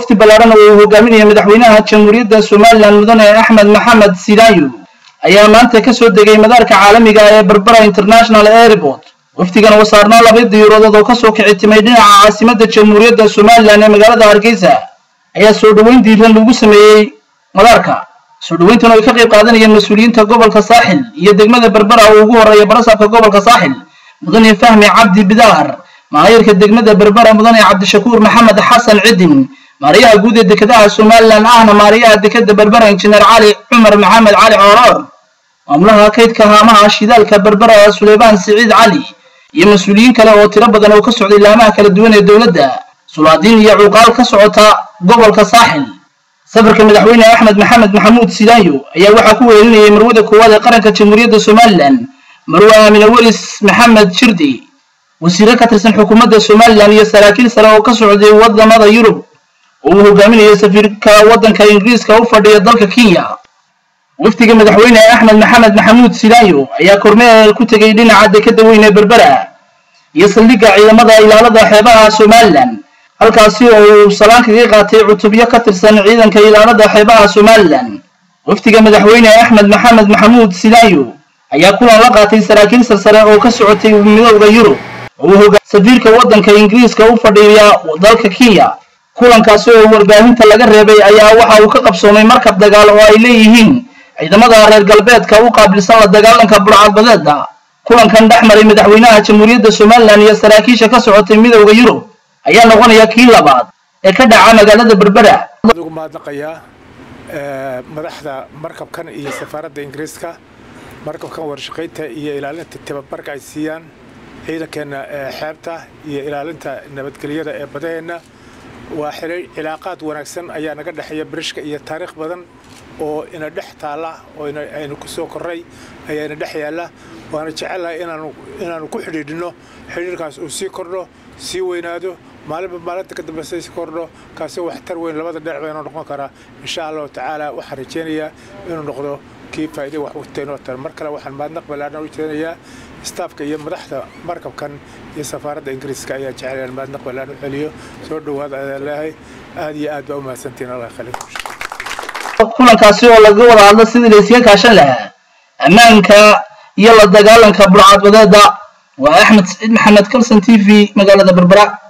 wafdi ballaaran oo uu hogaaminaya madaxweynaha jamhuuriyadda somalilan mudane axmed maxamed sidaanyo ayaa maanta ka soo degay madaarka caalamiga ee berbera international airport wafdigan oo saarnaa laba diyaaradood oo kasoo kici timay dhinaca caasimadda jamhuuriyadda somalilan ee magaalada hargeysa ayaa soo dhoweyn diiran lagu sameeyey madaarka soo dhoweyntan oo ay ka qayb qaadanayeen mas-uuliyiinta gobolka saaxil iyo degmada berbera oo ugu horreeya barasaabka gobolka saaxil mudane fahmi cabdi bidaar maayarka degmada berbera mudane cabdishakuur maxamed xasan cidin maariyaha guud ee dekedaha somalilan ahna maariyaha dekeda berbera injineer cali cumar maxamed cali cooroor maamulaha kaydka haamaha shidaalka berbera suleymaan siciid cali iyo mas-uuliyiin kale oo tiro badan oo ka socday laamaha kala duwan ee dowladda sulaadiin iyo cuqaal ka socota gobolka saaxil safarka madaxweyne axmed maxamed maxamuud sidaanyo ayaa waxaa ku weelinayay marwada koowaad ee qaranka jamhuuriyadda somalilan marwe aamine welis maxamed shirdi wasiire ka tirsan xukuumadda somalilan iyo saraakiil sare oo ka socday wadamada yurub oo uu hogaaminayo safiirka waddanka ingiriiska u fadhiya dalka kenya wafdiga madaxweyne axmed maxamed maxamuud sidaanyo ayaa kormeel ku tegay dhinaca dekeda weyn ee berbera iyo saldhigga ciidamada ilaalada xeebaha somalilan halkaasi oo uu salaan kaga qaatay cutubyo ka tirsan ciidanka ilaalada xeebaha somalilan wafdiga madaxweyne axmed maxamed maxamuud sidaanyo ayaa kulan la qaatay saraakiil sarsare oo ka socotay midowda yurub oo uu hogaa safiirka waddanka ingiriiska u fadhiya dalka kenya kulankaasi oo warbaahinta laga reebay ayaa waxa uu ka qabsoomay markab dagaal oo ay leeyihiin ciidamada reer galbeedka u qaabilsan la dagaalanka burcadbadeeda kulankan dhex maray madaxweynaha jamhuuriyadda somalilan iyo saraakiisha ka socotay midowda yurub ayaa noqonaya kii labaad ee ka dhaca magaalada berbera ugu mahadnaqayaa madaxda markabkan iyo safaaradda ingiriiska markabkan warshaqaynta iyo ilaalinta tababarka ay siiyaan ciidankeenna xeebta iyo ilaalinta nabadgelyada ee badaheenna waa xilay cilaaqaad wanaagsan ayaa naga dhexeeya barishka iyo taariikh badan oo ina dhex taalla oo aynu ku soo korray ayaa ina dhex yaalla waana jecellahay inaanu ku xidhiidhino xidhiirkaas uu sii kordho sii weynaado maalinba maalinta ka dambeysa sii kordho kaasi waxtar weyn labada dhinac baynoo noqon karaa insha allahu tacaala waxaan rajaynayaa inuu noqdo kii faa'iiday wax wagtaynoo tar mar kale waxaan mahadnaq ballaadhan u jeedinayaa staafka iyo madaxda markabkan iyo safaaradda ingiriiska ayaa jecel inaan mahadnaq ballaadhan u celiyo soo dhowaada adaan leeyahay aad iyo aad baa u mahadsantihin allah khaliif kulankaasi oo laga wada hadla sidii la iskaga kaashan lahaa ammaanka iyo la dagaalanka burcadbadeeda waa axmed saciid maxamed kalson t v magaalada berbera